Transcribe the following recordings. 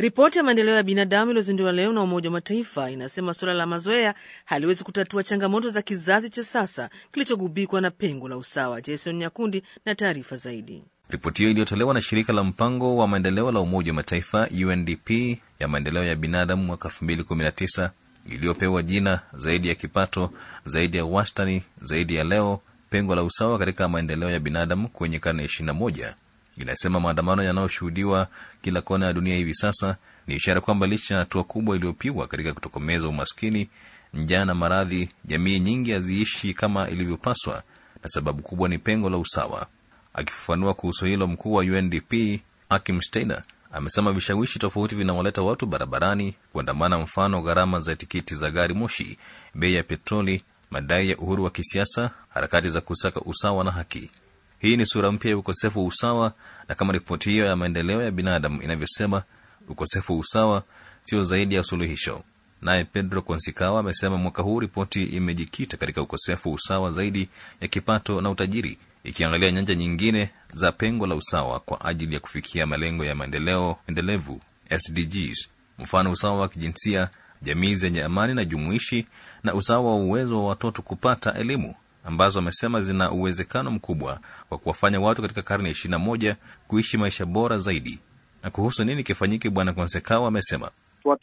Ripoti ya maendeleo ya binadamu iliyozinduliwa leo na Umoja wa Mataifa inasema suala la mazoea haliwezi kutatua changamoto za kizazi cha sasa kilichogubikwa na pengo la usawa. Jason Nyakundi na taarifa zaidi. Ripoti hiyo iliyotolewa na shirika la mpango wa maendeleo la Umoja wa Mataifa UNDP ya maendeleo ya binadamu mwaka 2019 iliyopewa jina zaidi ya kipato, zaidi ya wastani, zaidi ya leo, pengo la usawa katika maendeleo ya binadamu kwenye karne ya 21 inasema maandamano yanayoshuhudiwa kila kona ya dunia hivi sasa ni ishara kwamba licha ya hatua kubwa iliyopigwa katika kutokomeza umaskini, njaa na maradhi, jamii nyingi haziishi kama ilivyopaswa, na sababu kubwa ni pengo la usawa. Akifafanua kuhusu hilo, mkuu wa UNDP Akim Steiner amesema vishawishi tofauti vinawaleta watu barabarani kuandamana, mfano gharama za tikiti za gari moshi, bei ya petroli, madai ya uhuru wa kisiasa, harakati za kusaka usawa na haki. Hii ni sura mpya ya ukosefu wa usawa, na kama ripoti hiyo ya maendeleo ya binadamu inavyosema, ukosefu wa usawa sio zaidi ya suluhisho. Naye Pedro Consicao amesema mwaka huu ripoti imejikita katika ukosefu wa usawa zaidi ya kipato na utajiri, ikiangalia nyanja nyingine za pengo la usawa kwa ajili ya kufikia malengo ya maendeleo endelevu SDGs, mfano usawa wa kijinsia, jamii zenye amani na jumuishi, na usawa wa uwezo wa watoto kupata elimu ambazo amesema zina uwezekano mkubwa wa kuwafanya watu katika karne ya ishirini na moja kuishi maisha bora zaidi. Na kuhusu nini kifanyike, Bwana Konsekao amesema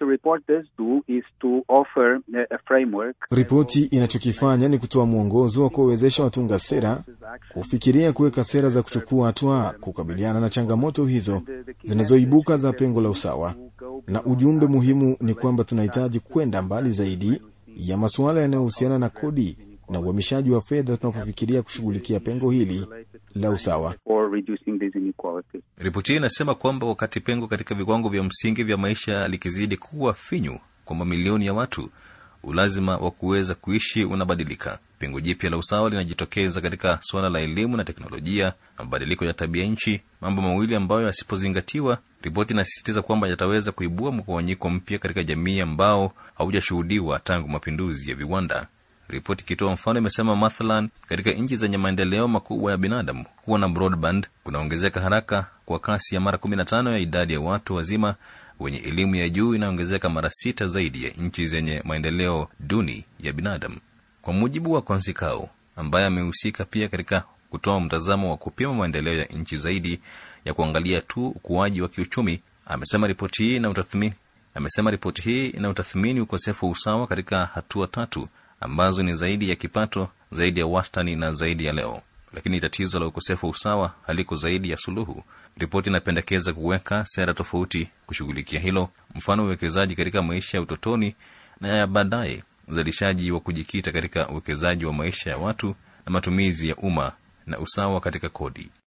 ripoti inachokifanya ni kutoa mwongozo wa kuwawezesha watunga sera kufikiria kuweka sera za kuchukua hatua kukabiliana na changamoto hizo zinazoibuka za pengo la usawa, na ujumbe muhimu ni kwamba tunahitaji kwenda mbali zaidi ya masuala yanayohusiana na kodi na uhamishaji wa fedha tunapofikiria kushughulikia pengo hili la usawa. Ripoti hii inasema kwamba wakati pengo katika viwango vya msingi vya maisha likizidi kuwa finyu kwa mamilioni ya watu, ulazima wa kuweza kuishi unabadilika. Pengo jipya la usawa linajitokeza katika suala la elimu na teknolojia na mabadiliko ya tabia nchi, mambo mawili ambayo yasipozingatiwa, ripoti inasisitiza kwamba yataweza kuibua mgawanyiko mpya katika jamii ambao haujashuhudiwa tangu mapinduzi ya viwanda. Ripoti ikitoa mfano imesema mathalan, katika nchi zenye maendeleo makubwa ya binadamu, kuwa na broadband kunaongezeka haraka kwa kasi ya mara 15 ya idadi ya watu wazima wenye elimu ya juu inaongezeka mara sita zaidi ya nchi zenye maendeleo duni ya binadamu, kwa mujibu wa Konsikao ambaye amehusika pia katika kutoa mtazamo wa kupima maendeleo ya nchi zaidi ya kuangalia tu ukuaji wa kiuchumi. Amesema ripoti hii ina utathmini amesema ripoti hii ina utathmini ukosefu wa usawa katika hatua tatu ambazo ni zaidi ya kipato, zaidi ya wastani na zaidi ya leo. Lakini tatizo la ukosefu wa usawa haliko zaidi ya suluhu. Ripoti inapendekeza kuweka sera tofauti kushughulikia hilo, mfano uwekezaji katika maisha ya utotoni na ya baadaye, uzalishaji wa kujikita katika uwekezaji wa maisha ya watu na matumizi ya umma na usawa katika kodi.